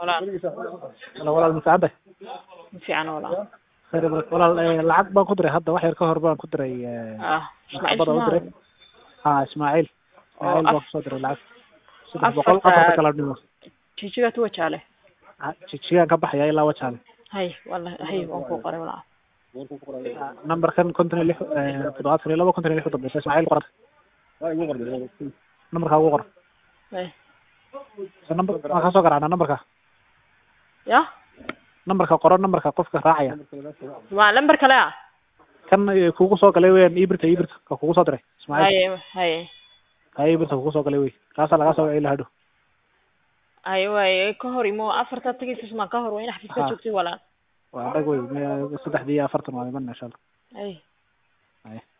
walaal Walaal walaal ma fiican tahay ma fiican walaal khayr badan walaal eh, lacag baan ku diray hadda wax yar ka hor baan ku diray eh, ah ismaaciil bada u diray Soomaali ha ismaaciil Oo ismaaciil baan af- kusoo diray lacag saddex afarta- boqol afarta kala dhimo jijiga tuwa jaale jijigaan ka baxaya ilaa wajaale hay wallahi hay waan ku qoray walaal numberkan konton iyo lix eh, toddobaatan iyo labo konton iyo lix u dambeysa ismaaciil qoran numberka ugu qor hay so number waan kasoo garaacnaa numberka ya numberka qoro numberka qofka raacaya waa lambar kale ah kan eh, kugu soo galay weyan ibirta ibirta ka kugu soo diray ismaaciil hay hay ka ibirta kugu soo galay wey kaasaa lagaa soo wacay lahadho hay waay ka hor imo afarta tagaysa suma ka hor waa in xafiiska Ha. joogtay walaal waa dhag wey me- saddexdii iyo afartan waa iman insha allah hay Haya.